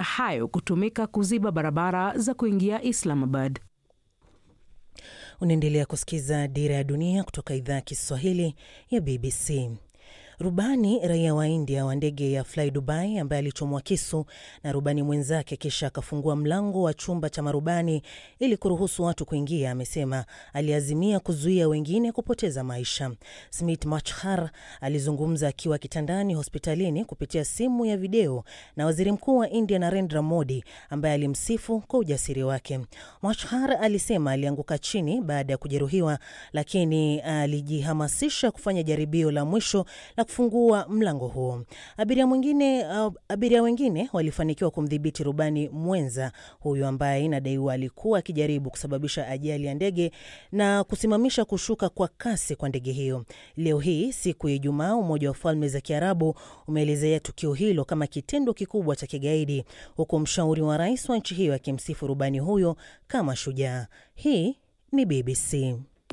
hayo kutumika kuziba barabara za kuingia Islamabad. Unaendelea kusikiza Dira ya Dunia kutoka idhaa ya Kiswahili ya BBC. Rubani raia wa India wa ndege ya Fly Dubai ambaye alichomwa kisu na rubani mwenzake kisha akafungua mlango wa chumba cha marubani ili kuruhusu watu kuingia, amesema aliazimia kuzuia wengine kupoteza maisha. Smit Machhar alizungumza akiwa kitandani hospitalini kupitia simu ya video na waziri mkuu wa India Narendra Modi ambaye alimsifu kwa ujasiri wake. Machhar alisema alianguka chini baada ya kujeruhiwa, lakini alijihamasisha kufanya jaribio la mwisho la kufungua mlango huo. Abiria mwingine, uh, abiria wengine walifanikiwa kumdhibiti rubani mwenza huyu ambaye inadaiwa alikuwa akijaribu kusababisha ajali ya ndege na kusimamisha kushuka kwa kasi kwa ndege hiyo. Leo hii siku ya Ijumaa, Umoja wa Falme za Kiarabu umeelezea tukio hilo kama kitendo kikubwa cha kigaidi, huku mshauri wa rais wa nchi hiyo akimsifu rubani huyo kama shujaa. Hii ni BBC.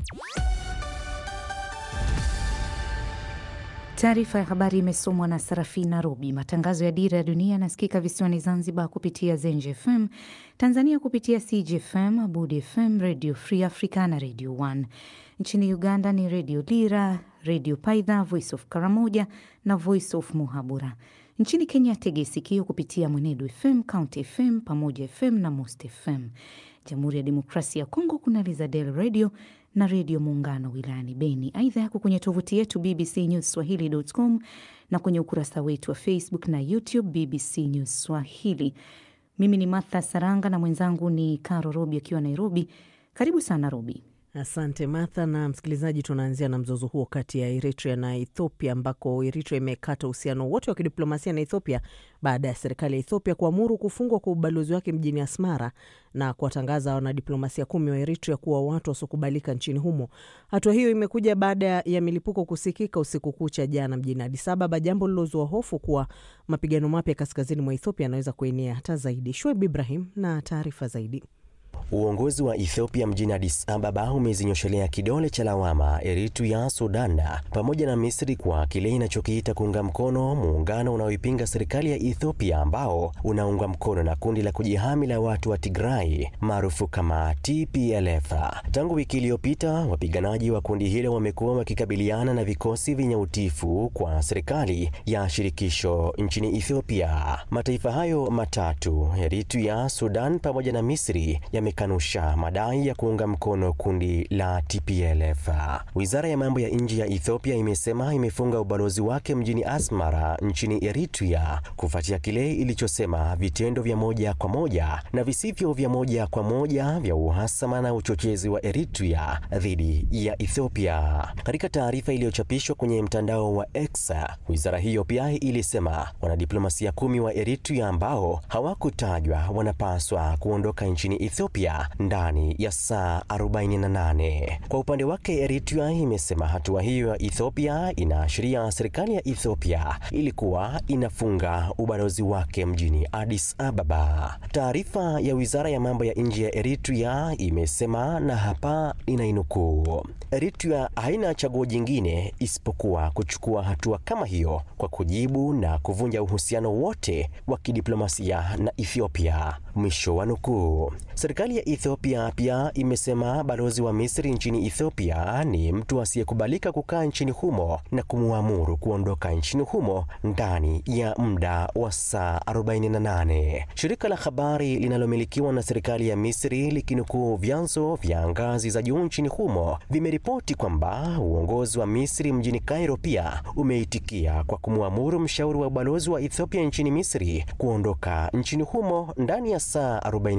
Taarifa ya habari imesomwa na Sarafina Robi. Matangazo ya Dira ya Dunia yanasikika visiwani Zanzibar kupitia Zenj FM, Tanzania kupitia CGFM, Abudi FM, Radio Free Africa na Radio 1. Nchini Uganda ni Radio Lira, Radio Paidha, Voice of Karamoja na Voice of Muhabura. Nchini Kenya tege sikio kupitia Mwenedu FM, County FM, Pamoja FM na Most FM. Jamhuri ya Demokrasia ya Kongo kuna Lizadel Radio na Redio Muungano wilayani Beni. Aidha yako kwenye tovuti yetu BBC News Swahili.com na kwenye ukurasa wetu wa Facebook na YouTube BBC News Swahili. Mimi ni Martha Saranga na mwenzangu ni Caro Robi akiwa Nairobi. Karibu sana Robi. Asante Martha. Na msikilizaji, tunaanzia na mzozo huo kati ya Eritrea na Ethiopia, ambako Eritrea imekata uhusiano wote wa kidiplomasia na Ethiopia baada ya serikali ya Ethiopia kuamuru kufungwa kwa ubalozi wake mjini Asmara na kuwatangaza wanadiplomasia kumi wa Eritrea kuwa watu wasiokubalika nchini humo. Hatua hiyo imekuja baada ya milipuko kusikika usiku kucha jana mjini Addis Ababa, jambo lilozua hofu kuwa mapigano mapya kaskazini mwa Ethiopia yanaweza kuenea hata zaidi. Shoaib Ibrahim na taarifa zaidi. Uongozi wa Ethiopia mjini Addis Ababa umezinyoshelea kidole cha lawama Eritrea, Sudan pamoja na Misri kwa kile inachokiita kuunga mkono muungano unaoipinga serikali ya Ethiopia ambao unaunga mkono na kundi la kujihami la watu wa Tigray maarufu kama TPLF. Tangu wiki iliyopita, wapiganaji wa kundi hilo wamekuwa wakikabiliana na vikosi vyenye utifu kwa serikali ya shirikisho nchini Ethiopia. Mataifa hayo matatu, Eritrea, Sudan pamoja na Misri yamekanusha madai ya kuunga mkono kundi la TPLF. Wizara ya mambo ya nje ya Ethiopia imesema imefunga ubalozi wake mjini Asmara nchini Eritrea kufuatia kile ilichosema vitendo vya moja kwa moja na visivyo vya moja kwa moja vya uhasama na uchochezi wa Eritrea dhidi ya Ethiopia. Katika taarifa iliyochapishwa kwenye mtandao wa X, wizara hiyo pia ilisema wanadiplomasia kumi wa Eritrea ambao hawakutajwa wanapaswa kuondoka nchini Ethiopia ndani ya saa 48. Kwa upande wake Eritrea imesema hatua hiyo ya Ethiopia inaashiria serikali ya Ethiopia ilikuwa inafunga ubalozi wake mjini Addis Ababa. Taarifa ya wizara ya mambo ya nje ya Eritrea imesema, na hapa ninainukuu, Eritrea haina chaguo jingine isipokuwa kuchukua hatua kama hiyo kwa kujibu na kuvunja uhusiano wote wa kidiplomasia na Ethiopia, mwisho wa nukuu. Serikali ya Ethiopia pia imesema balozi wa Misri nchini Ethiopia ni mtu asiyekubalika kukaa nchini humo na kumwamuru kuondoka nchini humo ndani ya muda wa saa 48. Shirika la habari linalomilikiwa na serikali ya Misri likinukuu vyanzo vya ngazi za juu nchini humo vimeripoti kwamba uongozi wa Misri mjini Cairo pia umeitikia kwa kumwamuru mshauri wa balozi wa Ethiopia nchini Misri kuondoka nchini humo ndani ya saa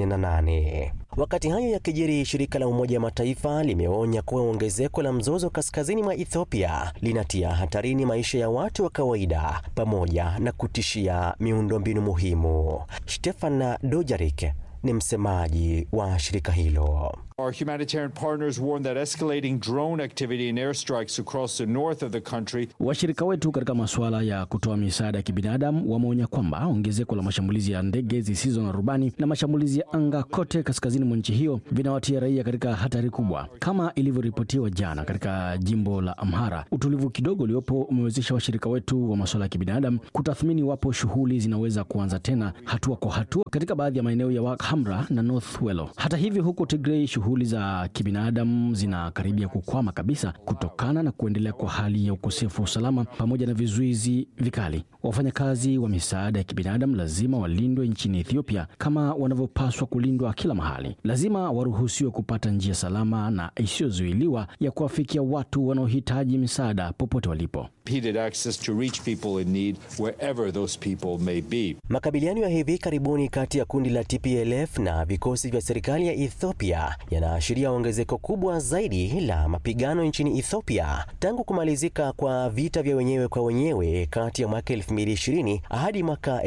48. Wakati hayo yakijiri, shirika la Umoja wa Mataifa limeonya kuwa ongezeko la mzozo kaskazini mwa Ethiopia linatia hatarini maisha ya watu wa kawaida pamoja na kutishia miundombinu muhimu. Stefan Dojarik ni msemaji wa shirika hilo. Our humanitarian partners warn that escalating drone activity and airstrikes across the north of the country. Washirika wetu katika masuala ya kutoa misaada ya kibinadamu wameonya kwamba ongezeko la mashambulizi ya ndege zisizo na rubani na mashambulizi ya anga kote kaskazini mwa nchi hiyo vinawatia raia katika hatari kubwa. Kama ilivyoripotiwa jana katika jimbo la Amhara, utulivu kidogo uliopo umewezesha washirika wetu wa masuala ya kibinadamu kutathmini iwapo shughuli zinaweza kuanza tena hatua kwa hatua katika baadhi ya maeneo ya Wak Hamra na North Wello. Hata hivyo, huko Tigray shughuli za kibinadamu zinakaribia kukwama kabisa kutokana na kuendelea kwa hali ya ukosefu wa usalama pamoja na vizuizi vikali. Wafanyakazi wa misaada ya kibinadamu lazima walindwe nchini Ethiopia kama wanavyopaswa kulindwa kila mahali. Lazima waruhusiwe kupata njia salama na isiyozuiliwa ya kuwafikia watu wanaohitaji misaada popote walipo. Impeded access to reach people in need wherever those people may be. Makabiliano ya hivi karibuni kati ya kundi la TPLF na vikosi vya serikali ya Ethiopia yanaashiria ongezeko kubwa zaidi la mapigano nchini Ethiopia tangu kumalizika kwa vita vya wenyewe kwa wenyewe kati ya mwaka 2020 hadi mwaka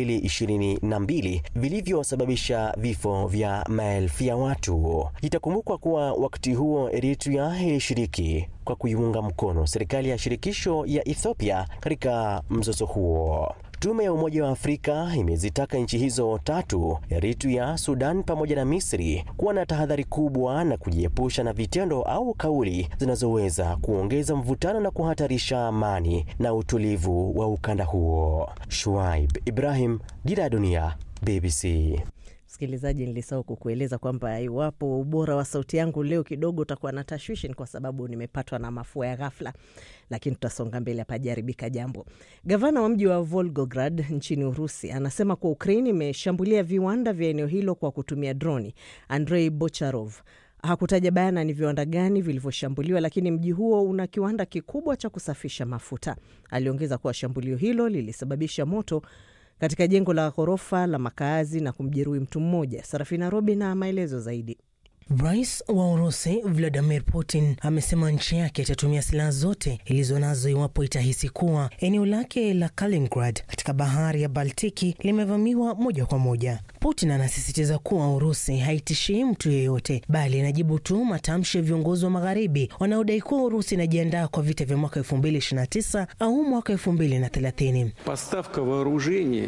2022 vilivyosababisha vifo vya maelfu ya watu. Itakumbukwa kuwa wakati huo Eritrea ilishiriki kwa kuiunga mkono serikali ya shirikisho ya Ethiopia katika mzozo huo. Tume ya Umoja wa Afrika imezitaka nchi hizo tatu, Eritrea, Sudan pamoja na Misri, kuwa na tahadhari kubwa na kujiepusha na vitendo au kauli zinazoweza kuongeza mvutano na kuhatarisha amani na utulivu wa ukanda huo. Shuaib Ibrahim, Dira ya Dunia, BBC. Msikilizaji, nilisahau kukueleza kwamba iwapo ubora wa sauti yangu leo kidogo utakuwa na tashwishi, ni kwa sababu nimepatwa na mafua ya ghafla, lakini tutasonga mbele, hapajaribika jambo. Gavana wa mji wa Volgograd nchini Urusi anasema kuwa Ukraini imeshambulia viwanda vya eneo hilo kwa kutumia droni. Andrei Bocharov hakutaja bayana ni viwanda gani vilivyoshambuliwa, lakini mji huo una kiwanda kikubwa cha kusafisha mafuta. Aliongeza kuwa shambulio hilo lilisababisha moto katika jengo la ghorofa la makaazi na kumjeruhi mtu mmoja. Sarafina Robi na maelezo zaidi. Rais wa Urusi Vladimir Putin amesema nchi yake itatumia silaha zote ilizo nazo iwapo itahisi kuwa eneo lake la Kaliningrad katika bahari ya Baltiki limevamiwa moja kwa moja. Putin anasisitiza kuwa Urusi haitishii mtu yeyote, bali inajibu tu matamshi ya viongozi wa Magharibi wanaodai kuwa Urusi inajiandaa kwa vita vya mwaka 2029 au mwaka 2030. Поставка вооружений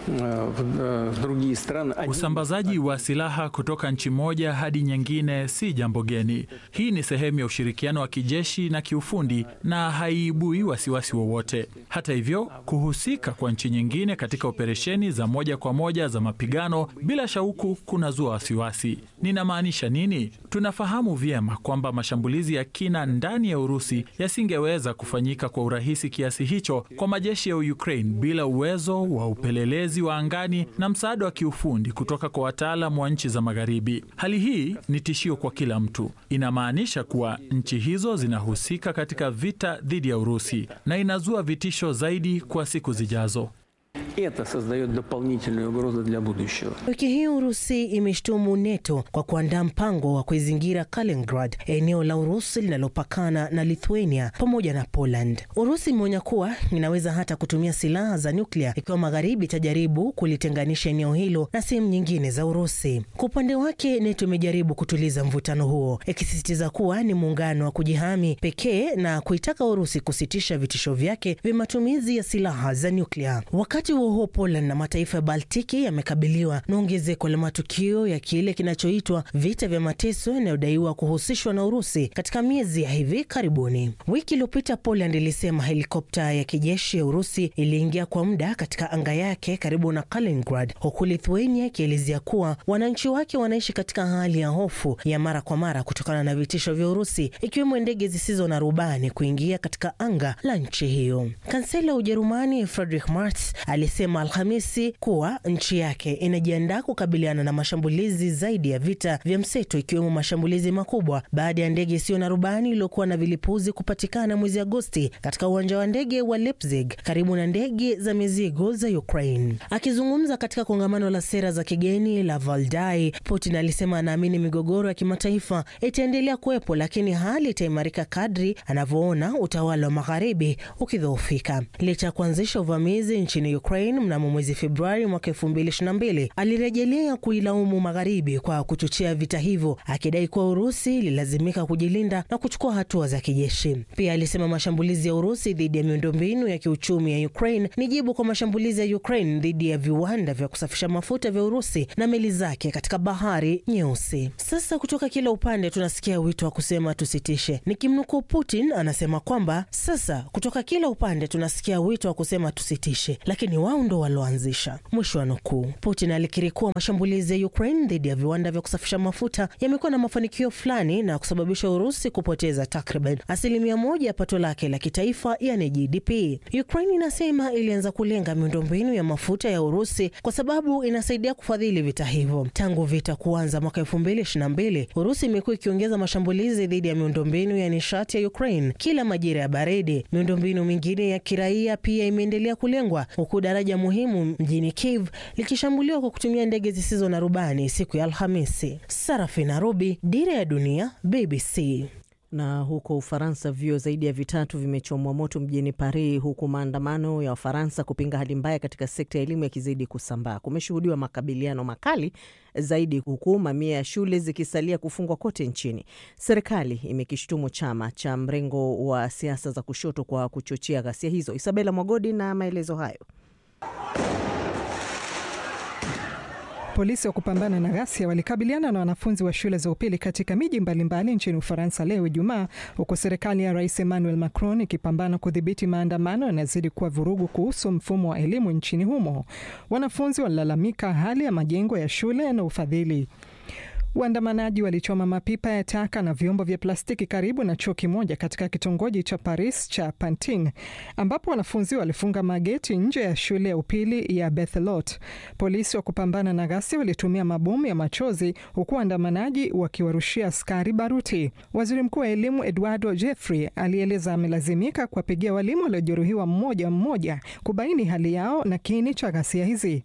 в другие страны. Usambazaji wa silaha kutoka nchi moja hadi nyingine si jambo geni. Hii ni sehemu ya ushirikiano wa kijeshi na kiufundi na haiibui wasiwasi wowote. Hata hivyo, kuhusika kwa nchi nyingine katika operesheni za moja kwa moja za mapigano bila shauku kunazua wasiwasi. Ninamaanisha nini? Tunafahamu vyema kwamba mashambulizi ya kina ndani ya Urusi yasingeweza kufanyika kwa urahisi kiasi hicho kwa majeshi ya Ukraine bila uwezo wa upelelezi wa angani na msaada wa kiufundi kutoka kwa wataalamu wa nchi za Magharibi. Hali hii ni tishio kwa kila mtu. Inamaanisha kuwa nchi hizo zinahusika katika vita dhidi ya Urusi na inazua vitisho zaidi kwa siku zijazo. Это создает дополнительную угрозу для будущего. Wiki hii Urusi imeshtumu NATO kwa kuandaa mpango wa kuizingira Kaliningrad, eneo la Urusi linalopakana na Lithuania pamoja na Poland. Urusi imeonya kuwa inaweza hata kutumia silaha za nyuklia ikiwa Magharibi itajaribu kulitenganisha eneo hilo na sehemu nyingine za Urusi. Kwa upande wake, NATO imejaribu kutuliza mvutano huo, ikisisitiza kuwa ni muungano wa kujihami pekee na kuitaka Urusi kusitisha vitisho vyake vya matumizi ya silaha za nyuklia. Wakati huo huo, Poland na mataifa ya Baltiki yamekabiliwa na ongezeko la matukio ya kile kinachoitwa vita vya mateso yanayodaiwa kuhusishwa na Urusi katika miezi ya hivi karibuni. Wiki iliyopita, Poland ilisema helikopta ya kijeshi ya Urusi iliingia kwa muda katika anga yake karibu na Kaliningrad, huku Lithuania ikielezea kuwa wananchi wake wanaishi katika hali ya hofu ya mara kwa mara kutokana na vitisho vya Urusi, ikiwemo ndege zisizo na rubani kuingia katika anga la nchi hiyo. Kansela wa Ujerumani Friedrich Merz alisema Alhamisi kuwa nchi yake inajiandaa kukabiliana na mashambulizi zaidi ya vita vya mseto ikiwemo mashambulizi makubwa baada ya ndege isiyo na rubani iliyokuwa na vilipuzi kupatikana mwezi Agosti katika uwanja wa ndege wa Leipzig karibu na ndege za mizigo za Ukraine. Akizungumza katika kongamano la sera za kigeni la Valdai, Putin alisema anaamini migogoro ya kimataifa itaendelea kuwepo, lakini hali itaimarika kadri anavyoona utawala wa magharibi ukidhoofika. Licha ya kuanzisha uvamizi nchini Ukraine Ukraine mnamo mwezi Februari mwaka 2022 alirejelea kuilaumu Magharibi kwa kuchochea vita hivyo, akidai kuwa Urusi ililazimika kujilinda na kuchukua hatua za kijeshi. Pia alisema mashambulizi ya Urusi dhidi ya miundombinu ya kiuchumi ya Ukraine ni jibu kwa mashambulizi ya Ukraine dhidi ya viwanda vya kusafisha mafuta vya Urusi na meli zake katika bahari Nyeusi. Sasa kutoka kila upande tunasikia wito wa kusema tusitishe. Nikimnukuu Putin anasema kwamba sasa kutoka kila upande tunasikia wito wa kusema tusitishe, lakini wao ndo walioanzisha. Mwisho wa nukuu. Putin alikiri kuwa mashambulizi ya Ukraine dhidi ya viwanda vya kusafisha mafuta yamekuwa na mafanikio fulani na kusababisha Urusi kupoteza takriban asilimia moja ya pato lake la kitaifa, yani GDP. Ukraine inasema ilianza kulenga miundombinu ya mafuta ya Urusi kwa sababu inasaidia kufadhili vita hivyo. Tangu vita kuanza mwaka 2022, Urusi imekuwa ikiongeza mashambulizi dhidi ya miundombinu ya nishati ya Ukraine kila majira ya baridi. Miundombinu mingine ya kiraia pia imeendelea kulengwa, huku daraja muhimu mjini Kiev likishambuliwa kwa kutumia ndege zisizo na rubani siku ya Alhamisi. Sarafina Rubi, Dira ya Dunia, BBC. Na huko Ufaransa, vyuo zaidi ya vitatu vimechomwa moto mjini Paris, huku maandamano ya Wafaransa kupinga hali mbaya katika sekta ya elimu yakizidi kusambaa. Kumeshuhudiwa makabiliano makali zaidi, huku mamia ya shule zikisalia kufungwa kote nchini. Serikali imekishutumu chama cha mrengo wa siasa za kushoto kwa kuchochea ghasia hizo. Isabela Mwagodi na maelezo hayo. Polisi wa kupambana na ghasia walikabiliana na wanafunzi wa shule za upili katika miji mbalimbali nchini Ufaransa leo Ijumaa, huku serikali ya Rais Emmanuel Macron ikipambana kudhibiti maandamano yanazidi kuwa vurugu kuhusu mfumo wa elimu nchini humo. Wanafunzi walilalamika hali ya majengo ya shule na ufadhili. Waandamanaji walichoma mapipa ya taka na vyombo vya plastiki karibu na chuo kimoja katika kitongoji cha Paris cha Pantin, ambapo wanafunzi walifunga mageti nje ya shule ya upili ya Bethelot. Polisi wa kupambana na ghasia walitumia mabomu ya machozi, huku waandamanaji wakiwarushia askari baruti. Waziri mkuu wa elimu Eduardo Jeffrey alieleza amelazimika kuwapigia walimu waliojeruhiwa mmoja mmoja kubaini hali yao na kiini cha ghasia hizi.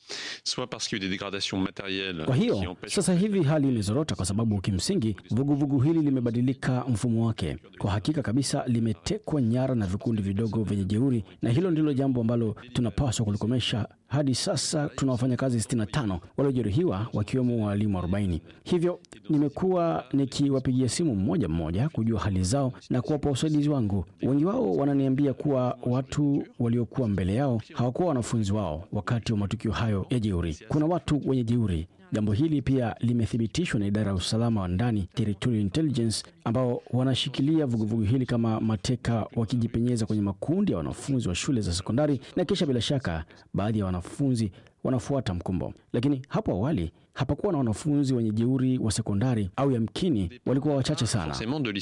Kwa hiyo sasa hivi hali ilizorota kwa sababu kimsingi vuguvugu hili limebadilika mfumo wake. Kwa hakika kabisa, limetekwa nyara na vikundi vidogo vyenye jeuri, na hilo ndilo jambo ambalo tunapaswa kulikomesha. Hadi sasa tuna wafanyakazi 65 waliojeruhiwa wakiwemo walimu 40. Hivyo nimekuwa nikiwapigia simu mmoja mmoja kujua hali zao na kuwapa usaidizi wangu. Wengi wao wananiambia kuwa watu waliokuwa mbele yao hawakuwa wanafunzi wao wakati wa matukio hayo ya jeuri. Kuna watu wenye jeuri. Jambo hili pia limethibitishwa na idara ya usalama wa ndani Territorial Intelligence, ambao wanashikilia vuguvugu hili kama mateka, wakijipenyeza kwenye makundi ya wanafunzi wa shule za sekondari, na kisha bila shaka baadhi ya wanafunzi wanafuata mkumbo. Lakini hapo awali hapakuwa na wanafunzi wenye jeuri wa sekondari, au yamkini walikuwa wachache sana.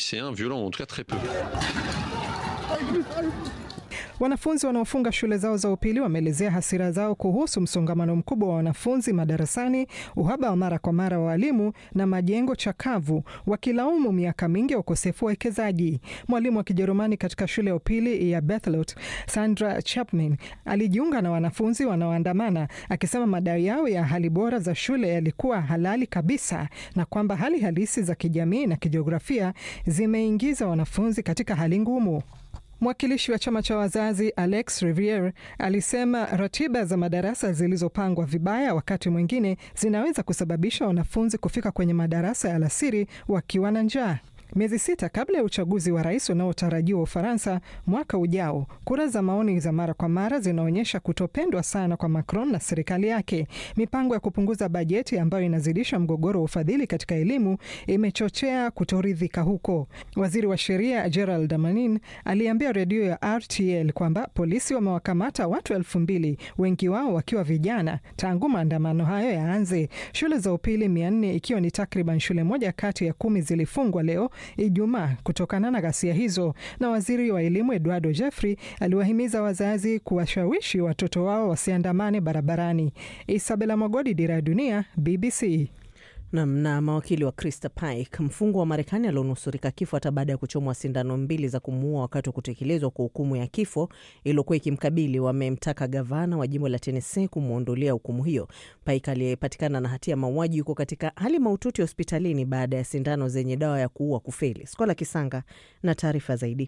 Wanafunzi wanaofunga shule zao za upili wameelezea hasira zao kuhusu msongamano mkubwa wa wanafunzi madarasani, uhaba wa mara kwa mara wa walimu na majengo chakavu, wakilaumu miaka mingi ya ukosefu wa wekezaji. Mwalimu wa Kijerumani katika shule ya upili ya Bethelot, Sandra Chapman, alijiunga na wanafunzi wanaoandamana akisema madai yao ya hali bora za shule yalikuwa halali kabisa na kwamba hali halisi za kijamii na kijiografia zimeingiza wanafunzi katika hali ngumu. Mwakilishi wa chama cha wazazi Alex Riviere alisema ratiba za madarasa zilizopangwa vibaya wakati mwingine zinaweza kusababisha wanafunzi kufika kwenye madarasa ya alasiri wakiwa na njaa. Miezi sita kabla ya uchaguzi wa rais unaotarajiwa Ufaransa mwaka ujao, kura za maoni za mara kwa mara zinaonyesha kutopendwa sana kwa Macron na serikali yake. Mipango ya kupunguza bajeti ambayo inazidisha mgogoro wa ufadhili katika elimu imechochea kutoridhika huko. Waziri wa sheria Gerald Damanin aliambia redio ya RTL kwamba polisi wamewakamata watu elfu mbili, wengi wao wakiwa vijana, tangu maandamano hayo yaanze. Shule za upili mia nne ikiwa ni takriban shule moja kati ya kumi zilifungwa leo Ijumaa kutokana na ghasia hizo, na waziri wa elimu Eduardo Jeffrey aliwahimiza wazazi kuwashawishi watoto wao wasiandamane barabarani. Isabela Mwagodi, Dira ya Dunia, BBC. Nam na mawakili wa Krista Pike, mfungwa wa Marekani alionusurika kifo hata baada ya kuchomwa sindano mbili za kumuua wakati wa kutekelezwa kwa hukumu ya kifo iliyokuwa ikimkabili, wamemtaka gavana wa jimbo la Tennessee kumwondolea hukumu hiyo. Pike aliyepatikana na hatia ya mauaji yuko katika hali mahututi hospitalini baada ya sindano zenye dawa ya kuua kufeli. Skola Kisanga na taarifa zaidi.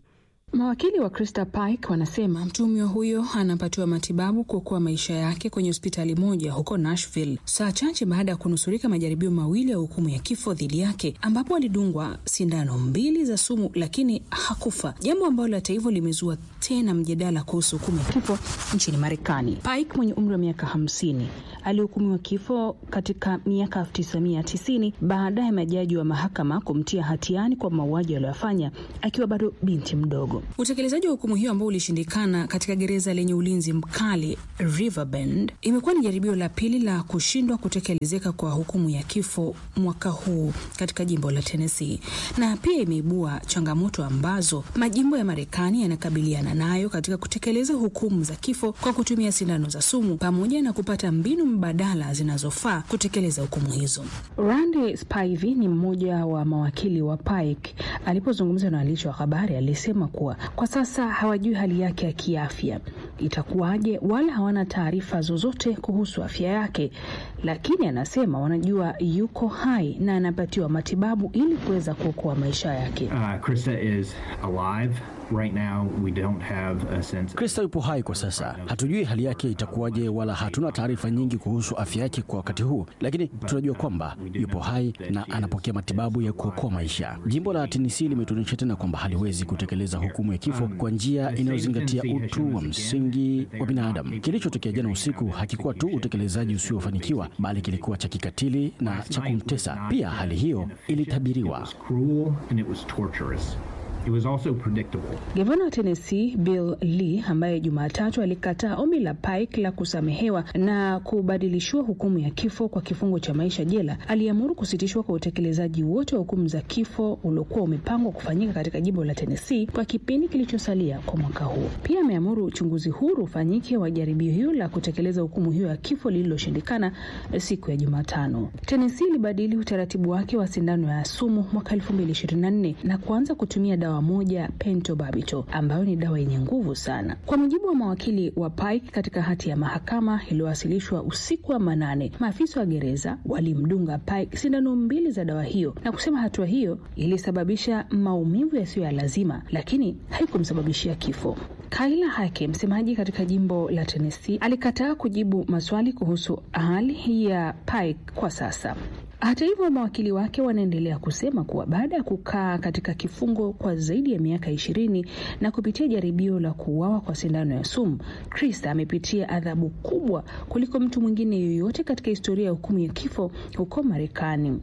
Mawakili wa Krista Pike wanasema mtuhumiwa huyo anapatiwa matibabu kuokoa maisha yake kwenye hospitali moja huko Nashville, saa chache baada ya kunusurika majaribio mawili ya hukumu ya kifo dhidi yake, ambapo alidungwa sindano mbili za sumu lakini hakufa, jambo ambalo hata hivyo limezua tena mjadala kuhusu hukumu ya kifo nchini Marekani. Pike mwenye umri wa miaka hamsini alihukumiwa kifo katika miaka 1990 baada ya majaji wa mahakama kumtia hatiani kwa mauaji aliyofanya akiwa bado binti mdogo. Utekelezaji wa hukumu hiyo ambao ulishindikana katika gereza lenye ulinzi mkali Riverbend imekuwa ni jaribio la pili la kushindwa kutekelezeka kwa hukumu ya kifo mwaka huu katika jimbo la Tennessee, na pia imeibua changamoto ambazo majimbo ya Marekani yanakabiliana nayo katika kutekeleza hukumu za kifo kwa kutumia sindano za sumu pamoja na kupata mbinu mbadala zinazofaa kutekeleza hukumu hizo. Randy Spivey ni mmoja wa mawakili wa Pike. Alipozungumza na waandishi wa habari, alisema kuwa kwa sasa hawajui hali yake ya kiafya itakuwaje, wala hawana taarifa zozote kuhusu afya yake, lakini anasema wanajua yuko hai na anapatiwa matibabu ili kuweza kuokoa maisha yake. Uh, Krista is alive. Right now we don't have a sense. Krista yupo hai kwa sasa, hatujui hali yake itakuwaje, wala hatuna taarifa nyingi kuhusu afya yake kwa wakati huu, lakini tunajua kwamba yupo hai na anapokea matibabu ya kuokoa maisha. Jimbo la Tennessee limetuonyesha tena kwamba haliwezi kutekeleza hukumu ya kifo kwa njia inayozingatia utu wa msingi wa binadamu. Kilichotokea jana usiku hakikuwa tu utekelezaji usiofanikiwa, bali kilikuwa cha kikatili na cha kumtesa pia. Hali hiyo ilitabiriwa. It was also predictable. Gavana wa Tennessee Bill Lee ambaye Jumatatu alikataa ombi la Pike la kusamehewa na kubadilishiwa hukumu ya kifo kwa kifungo cha maisha jela, aliamuru kusitishwa kwa utekelezaji wote wa hukumu za kifo uliokuwa umepangwa kufanyika katika jimbo la Tennessee kwa kipindi kilichosalia kwa mwaka huu. Pia ameamuru uchunguzi huru ufanyike wa jaribio hiyo la kutekeleza hukumu hiyo ya kifo lililoshindikana siku ya Jumatano. Tennessee ilibadili utaratibu wake wa sindano ya sumu mwaka 2024 na kuanza kutumia dawa moja pentobarbital ambayo ni dawa yenye nguvu sana. Kwa mujibu wa mawakili wa Pike katika hati ya mahakama iliyowasilishwa usiku wa manane, maafisa wa gereza walimdunga Pike sindano mbili za dawa hiyo na kusema hatua hiyo ilisababisha maumivu yasiyo ya lazima, lakini haikumsababishia kifo. Kaila Hake, msemaji katika jimbo la Tennessee, alikataa kujibu maswali kuhusu hali ya Pike kwa sasa. Hata hivyo mawakili wake wanaendelea kusema kuwa baada ya kukaa katika kifungo kwa zaidi ya miaka ishirini na kupitia jaribio la kuuawa kwa sindano ya sumu, Krista amepitia adhabu kubwa kuliko mtu mwingine yoyote katika historia ya hukumu ya kifo huko Marekani.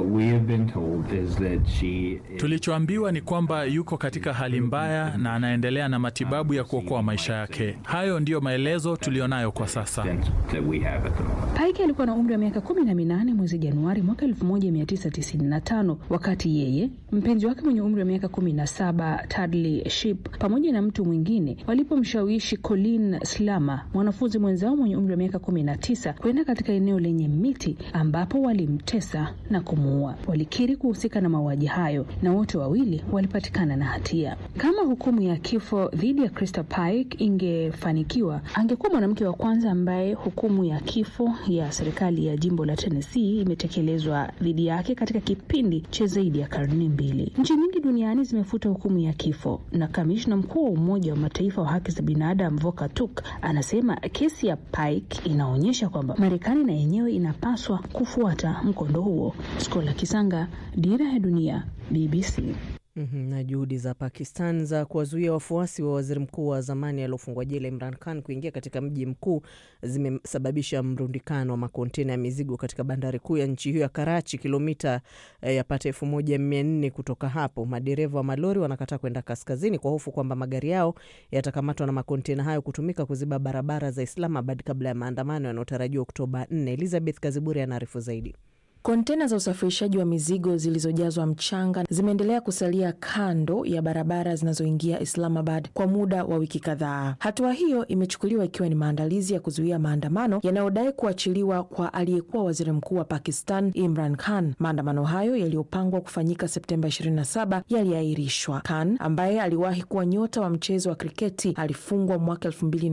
Tulichoambiwa ni kwamba yuko katika hali mbaya na anaendelea na matibabu ya kuokoa maisha yake. Hayo ndiyo maelezo tuliyonayo kwa sasa. Pike alikuwa na umri wa miaka kumi na minane mwezi Januari mwaka 1995 wakati yeye, mpenzi wake mwenye umri wa miaka 17 Tadley Shipp pamoja na mtu mwingine walipomshawishi Colin Slama, mwanafunzi mwenzao mwenye umri wa miaka 19 kwenda katika eneo lenye miti ambapo walimtesa na kumuua. Walikiri kuhusika na mauaji hayo na wote wawili walipatikana na hatia. Kama hukumu ya kifo dhidi ya Krista Pike ingefanikiwa, angekuwa mwanamke wa kwanza ambaye hukumu ya kifo ya serikali ya jimbo la Tennessee imetekelezwa dhidi yake katika kipindi cha zaidi ya karne mbili. Nchi nyingi duniani zimefuta hukumu ya kifo, na kamishna mkuu wa Umoja wa Mataifa wa haki za binadamu Volker Turk anasema kesi ya Pike inaonyesha kwamba Marekani na yenyewe inapaswa kufuata mkondo huo. Skola Kisanga, Dira ya Dunia, BBC. Mm -hmm. Na juhudi za Pakistan za kuwazuia wafuasi wa waziri mkuu wa zamani aliofungwa jela Imran Khan kuingia katika mji mkuu zimesababisha mrundikano wa makontena ya mizigo katika bandari kuu ya nchi hiyo ya Karachi, kilomita eh, yapata elfu moja mia nne kutoka hapo. Madereva wa malori wanakataa kwenda kaskazini kwa hofu kwamba magari yao yatakamatwa na makontena hayo kutumika kuziba barabara za Islamabad kabla ya maandamano yanayotarajiwa Oktoba 4. Elizabeth Kaziburi anaarifu zaidi. Kontena za usafirishaji wa mizigo zilizojazwa mchanga zimeendelea kusalia kando ya barabara zinazoingia Islamabad kwa muda wa wiki kadhaa. Hatua hiyo imechukuliwa ikiwa ni maandalizi ya kuzuia maandamano yanayodai kuachiliwa kwa aliyekuwa waziri mkuu wa Pakistan Imran Khan. Maandamano hayo yaliyopangwa kufanyika Septemba 27 yaliahirishwa. Khan ambaye aliwahi kuwa nyota wa mchezo wa kriketi alifungwa mwaka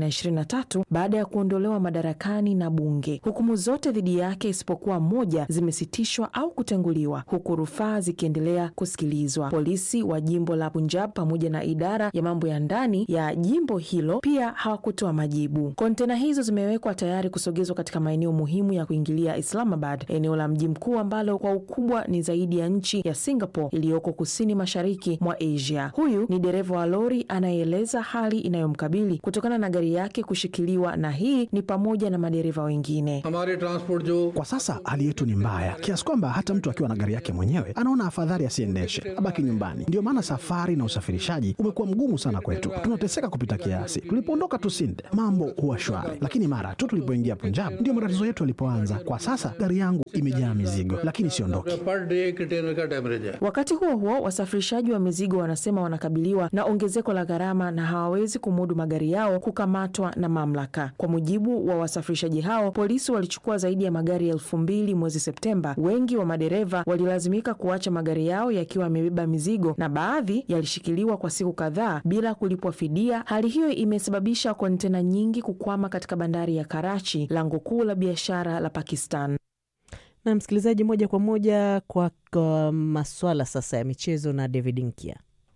2023 baada ya kuondolewa madarakani na bunge. Hukumu zote dhidi yake isipokuwa moja zime kusitishwa au kutenguliwa, huku rufaa zikiendelea kusikilizwa. Polisi wa jimbo la Punjab pamoja na idara ya mambo ya ndani ya jimbo hilo pia hawakutoa majibu. Kontena hizo zimewekwa tayari kusogezwa katika maeneo muhimu ya kuingilia Islamabad, eneo la mji mkuu ambalo kwa ukubwa ni zaidi ya nchi ya Singapore iliyoko kusini mashariki mwa Asia. Huyu ni dereva wa lori anayeeleza hali inayomkabili kutokana na gari yake kushikiliwa, na hii ni pamoja na madereva wengine. Kwa sasa hali yetu ni mbaya kiasi kwamba hata mtu akiwa na gari yake mwenyewe anaona afadhali asiendeshe, abaki nyumbani. Ndio maana safari na usafirishaji umekuwa mgumu sana kwetu, tunateseka kupita kiasi. Tulipoondoka tu Sinde mambo huwa shwari, lakini mara tu tulipoingia Punjab ndio matatizo yetu yalipoanza. Kwa sasa gari yangu imejaa mizigo, lakini siondoki. Wakati huo huo, wasafirishaji wa mizigo wanasema wanakabiliwa na ongezeko la gharama na hawawezi kumudu magari yao kukamatwa na mamlaka. Kwa mujibu wa wasafirishaji hao, polisi walichukua zaidi ya magari elfu mbili mwezi Septemba. Wengi wa madereva walilazimika kuacha magari yao yakiwa yamebeba mizigo na baadhi yalishikiliwa kwa siku kadhaa bila kulipwa fidia. Hali hiyo imesababisha kontena nyingi kukwama katika bandari ya Karachi, lango kuu la biashara la Pakistan. Na msikilizaji, moja kwa moja kwa, kwa maswala sasa ya michezo na David Nkia.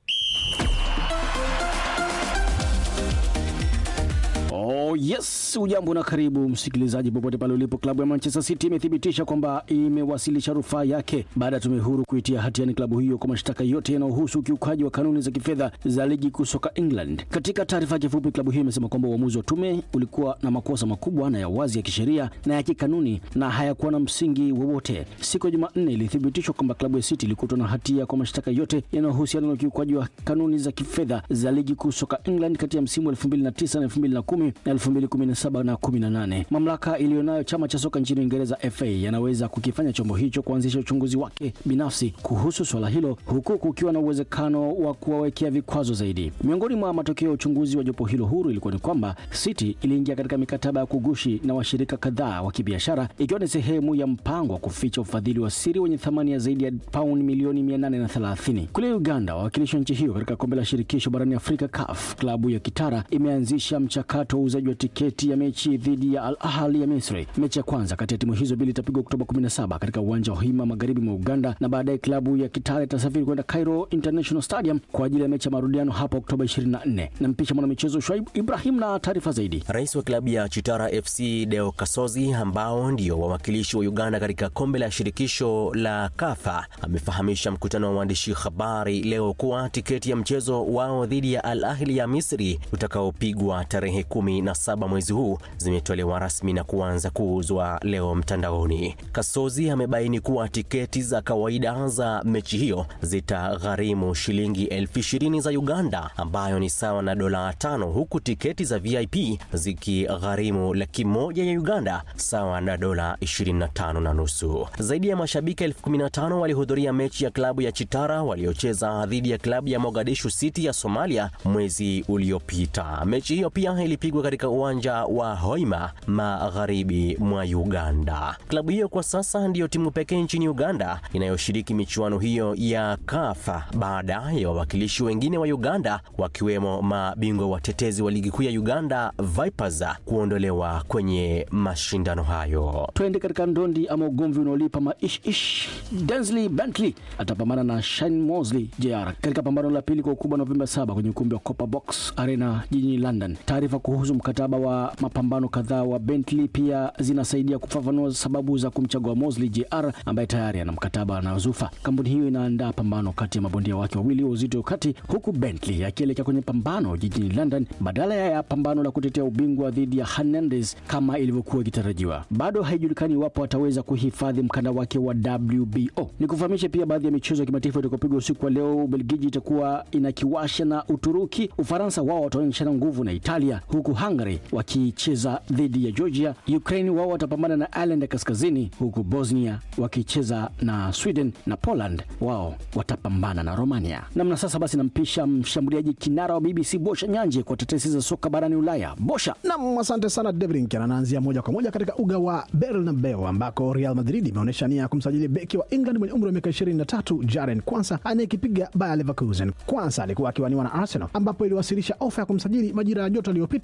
Oh, yes, ujambo na karibu msikilizaji popote pale ulipo. Klabu ya Manchester City imethibitisha kwamba imewasilisha rufaa yake baada ya tume huru kuitia hatiani klabu hiyo kwa mashtaka yote yanayohusu ukiukaji wa kanuni za kifedha za ligi kuu soka England. Katika taarifa yake fupi, klabu hiyo imesema kwamba uamuzi wa tume ulikuwa na makosa makubwa na ya wazi ya kisheria na ya kikanuni na hayakuwa na msingi wowote. Siku ya Jumanne ilithibitishwa kwamba klabu ya City ilikutwa na hatia kwa mashtaka yote yanayohusiana na ukiukaji wa kanuni za kifedha za ligi kuu soka England kati ya msimu 2009 na 2010 na 2017 na 18. Mamlaka iliyonayo chama cha soka nchini Uingereza FA yanaweza kukifanya chombo hicho kuanzisha uchunguzi wake binafsi kuhusu swala hilo, huku kukiwa na uwezekano wa kuwawekea vikwazo zaidi. Miongoni mwa matokeo ya uchunguzi wa jopo hilo huru ilikuwa ni kwamba City iliingia katika mikataba ya kugushi na washirika kadhaa wa kibiashara, ikiwa ni sehemu ya mpango wa kuficha ufadhili wa siri wenye thamani ya zaidi ya pauni milioni 830. Kule Uganda, wawakilishi wa nchi hiyo katika kombe la shirikisho barani Afrika CAF, klabu ya Kitara imeanzisha mchakato wa uuzaji wa tiketi ya mechi dhidi ya Al Ahly ya Misri. Mechi ya kwanza kati ya timu hizo mbili itapigwa Oktoba 17 katika uwanja wa Hima magharibi mwa Uganda, na baadaye klabu ya Kitara itasafiri kwenda Cairo International Stadium kwa ajili ya mechi ya marudiano hapo Oktoba 24. Na mpisha mwanamichezo Shwaib Ibrahim na taarifa zaidi. Rais wa klabu ya Chitara FC Deo Kasozi, ambao ndio wawakilishi wa Uganda katika kombe la shirikisho la KAFA, amefahamisha mkutano wa waandishi habari leo kuwa tiketi ya mchezo wao dhidi ya Al Ahli ya Misri utakaopigwa tarehe kumi na saba mwezi huu zimetolewa rasmi na kuanza kuuzwa leo mtandaoni. Kasozi amebaini kuwa tiketi za kawaida za mechi hiyo zitagharimu shilingi elfu ishirini za Uganda ambayo ni sawa na dola tano, huku tiketi za VIP zikigharimu laki moja ya Uganda sawa na dola 25 na nusu. Zaidi ya mashabiki elfu kumi na tano walihudhuria mechi ya klabu ya Chitara waliocheza dhidi ya klabu ya Mogadishu City ya Somalia mwezi uliopita. Mechi hiyo pia ilipigwa katika uwanja wa Hoima magharibi mwa Uganda. Klabu hiyo kwa sasa ndiyo timu pekee nchini Uganda inayoshiriki michuano hiyo ya KAFA baada ya wawakilishi wengine wa Uganda wakiwemo mabingwa watetezi wa ligi kuu ya Uganda Vipers kuondolewa kwenye mashindano hayo. Twende katika ndondi ama ugomvi unaolipa maish ish. Densley Bentley atapambana na Shane Mosley JR katika pambano la pili kwa ukubwa Novemba 7 kwenye ukumbi wa Copper Box Arena jijini London. Taarifa kuhusu mkataba wa mapambano kadhaa wa Bentley pia zinasaidia kufafanua sababu za kumchagua Mosley JR ambaye tayari ana mkataba na Zufa. Kampuni hiyo inaandaa pambano kati ya mabondia wake wawili wa uzito kati, huku Bentley akielekea kwenye pambano jijini London badala ya pambano la kutetea ubingwa dhidi ya Hernandez kama ilivyokuwa ikitarajiwa. Bado haijulikani iwapo ataweza kuhifadhi mkanda wake wa WBO. Ni kufahamisha pia baadhi ya michezo ya kimataifa itakayopigwa usiku wa leo. Ubelgiji itakuwa inakiwasha na Uturuki. Ufaransa wao wataonyeshana nguvu na Italia, huku Hungary wakicheza dhidi ya Georgia. Ukraine wao watapambana na Ireland ya Kaskazini, huku Bosnia wakicheza na Sweden na Poland wao watapambana na Romania. Namna sasa basi, nampisha mshambuliaji kinara wa BBC Bosha Nyanje kwa tetesi za soka barani Ulaya. Bosha nam, asante sana Devlin. Anaanzia moja kwa moja katika uga wa Bernabeu ambako Real Madrid imeonyesha nia ya kumsajili beki wa England mwenye umri wa miaka 23 Jaren Kwanza anayekipiga Bayer Leverkusen. Kwanza alikuwa akiwaniwa na Arsenal ambapo iliwasilisha ofa ya kumsajili majira ya joto aliyopita, huku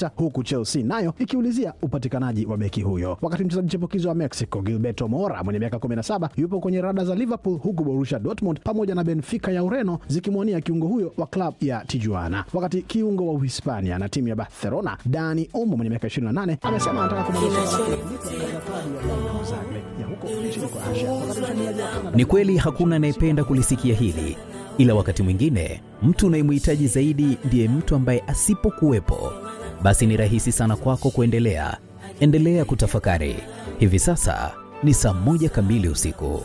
Chelsea nayo ikiulizia upatikanaji wa beki huyo, wakati mchezaji chipukizi wa Mexico Gilberto Mora mwenye miaka 17 yupo kwenye rada za Liverpool, huku Borussia Dortmund pamoja na Benfica ya Ureno zikimwania kiungo huyo wa klabu ya Tijuana, wakati kiungo wa Uhispania na timu ya Barcelona Dani Olmo mwenye miaka 28 amesema anataka kubadilisha ya huko nchini Croatia. Wakati mshambuliaji wa Canada Ni kweli hakuna anayependa kulisikia hili, ila wakati mwingine mtu unayemhitaji zaidi ndiye mtu ambaye asipokuwepo, basi ni rahisi sana kwako kuendelea. Endelea kutafakari. Hivi sasa ni saa moja kamili usiku.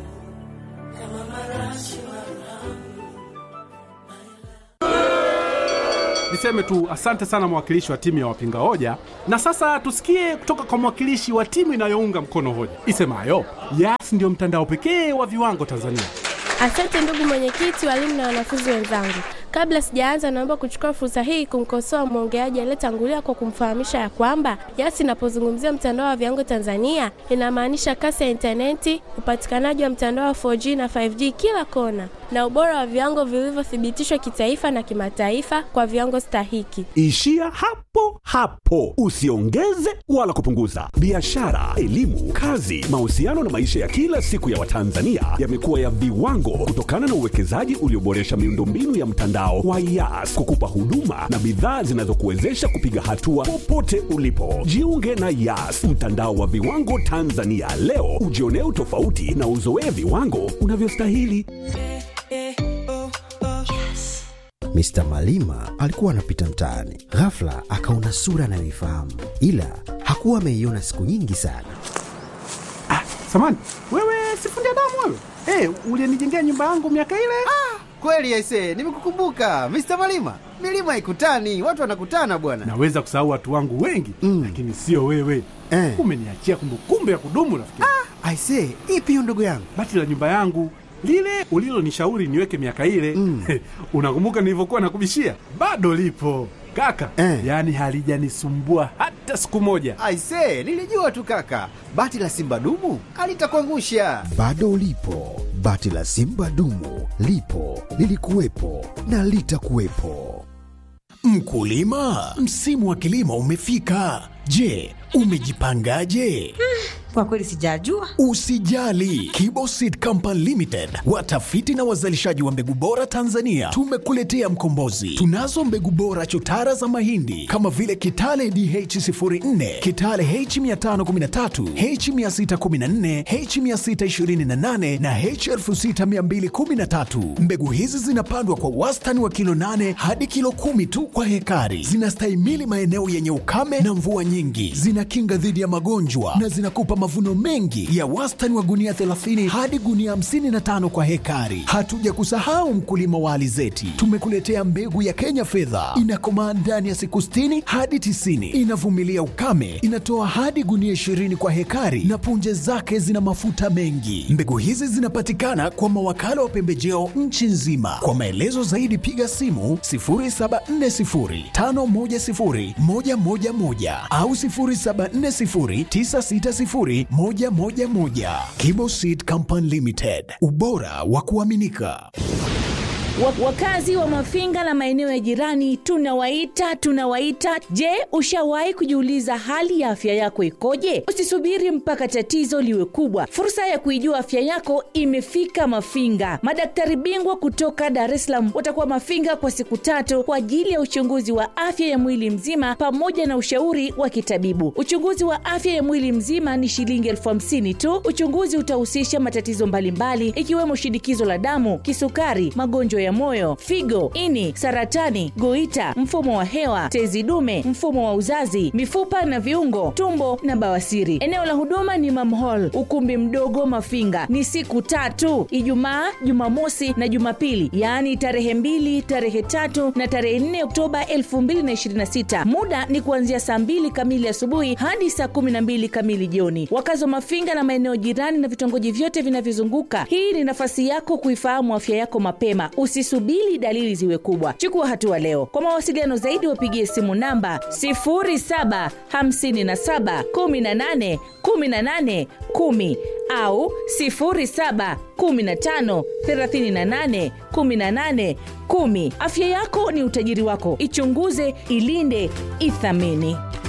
Niseme tu asante sana mwakilishi wa timu ya wapinga hoja, na sasa tusikie kutoka kwa mwakilishi wa timu inayounga mkono hoja isemayo Yas ndio mtandao pekee wa viwango Tanzania. Asante ndugu mwenyekiti, walimu na wanafunzi wenzangu. Kabla sijaanza, naomba kuchukua fursa hii kumkosoa mwongeaji aliyetangulia kwa kumfahamisha ya kwamba Yas inapozungumzia mtandao wa viwango Tanzania inamaanisha kasi ya intaneti, upatikanaji wa mtandao wa 4G na 5G kila kona, na ubora wa viwango vilivyothibitishwa kitaifa na kimataifa kwa viwango stahiki. Ishia hapo hapo, usiongeze wala kupunguza. Biashara, elimu, kazi, mahusiano na maisha ya kila siku ya Watanzania yamekuwa ya viwango kutokana na uwekezaji ulioboresha miundombinu ya mtandao wa Yas kukupa huduma na bidhaa zinazokuwezesha kupiga hatua popote ulipo. Jiunge na Yas, mtandao wa viwango Tanzania leo, ujionee utofauti na uzoee viwango unavyostahili. Mr. Malima alikuwa anapita mtaani, ghafla akaona sura anayoifahamu, ila hakuwa ameiona siku nyingi sana. Samani wewe, sifundi damu wewe, hey, ulienijengea nyumba yangu miaka ile. Kweli aise, nimekukumbuka Mr. Malima. Milima haikutani, watu wanakutana bwana. Naweza kusahau watu wangu wengi mm, lakini sio wewe eh. Umeniachia kumbukumbu ya kudumu rafiki. Ah, aise, ipi hiyo ndugu yangu? Bati la nyumba yangu lile ulilonishauri niweke miaka ile mm. Unakumbuka nilivyokuwa nakubishia? Bado lipo kaka eh. Yaani halijanisumbua hata siku moja. Aise, nilijua tu kaka, bati la simba dumu alitakuangusha. Bado lipo bati la simba dumu, lipo lilikuwepo na litakuwepo. Mkulima, msimu wa kilimo umefika. Je, umejipangaje? Kwa kweli sijajua. Usijali, Kibo Seed Company Limited, watafiti na wazalishaji wa mbegu bora Tanzania, tumekuletea mkombozi. Tunazo mbegu bora chotara za mahindi kama vile Kitale DH04, Kitale H513, H614, H628 na H6213. Mbegu hizi zinapandwa kwa wastani wa kilo 8 hadi kilo kumi tu kwa hekari. Zinastahimili maeneo yenye ukame na mvua nyingi, zinakinga dhidi ya magonjwa na zinakupa mavuno mengi ya wastani wa gunia 30 hadi gunia 55 kwa hekari. Hatuja kusahau mkulima wa alizeti, tumekuletea mbegu ya Kenya fedha, inakomaa ndani ya siku 60 hadi 90, inavumilia ukame, inatoa hadi gunia 20 kwa hekari na punje zake zina mafuta mengi. Mbegu hizi zinapatikana kwa mawakala wa pembejeo nchi nzima. Kwa maelezo zaidi piga simu 0740510111 au 0740960111. Kibo Seed Company Limited, ubora wa kuaminika. Wakazi wa Mafinga na maeneo ya jirani tunawaita tunawaita. Je, ushawahi kujiuliza hali ya afya yako ikoje? Usisubiri mpaka tatizo liwe kubwa. Fursa ya kuijua afya yako imefika Mafinga. Madaktari bingwa kutoka Dar es Salaam watakuwa Mafinga kwa siku tatu kwa ajili ya uchunguzi wa afya ya mwili mzima pamoja na ushauri wa kitabibu. Uchunguzi wa afya ya mwili mzima ni shilingi elfu hamsini tu. Uchunguzi utahusisha matatizo mbalimbali ikiwemo shinikizo la damu, kisukari, magonjwa ya moyo, figo, ini, saratani, goita, mfumo wa hewa, tezi dume, mfumo wa uzazi, mifupa na viungo, tumbo na bawasiri. Eneo la huduma ni Mam Hall, ukumbi mdogo Mafinga. Ni siku tatu, Ijumaa, Jumamosi na Jumapili, yaani tarehe mbili, tarehe tatu na tarehe 4 Oktoba 2026. Muda ni kuanzia saa mbili kamili asubuhi hadi saa kumi na mbili kamili jioni. Wakazi wa Mafinga na maeneo jirani na vitongoji vyote vinavyozunguka, hii ni nafasi yako kuifahamu afya yako mapema. Usi Usisubiri dalili ziwe kubwa, chukua hatua leo. Kwa mawasiliano zaidi, wapigie simu namba 0757 18 18 10 au 0715 38 18 10. Afya yako ni utajiri wako, ichunguze, ilinde, ithamini.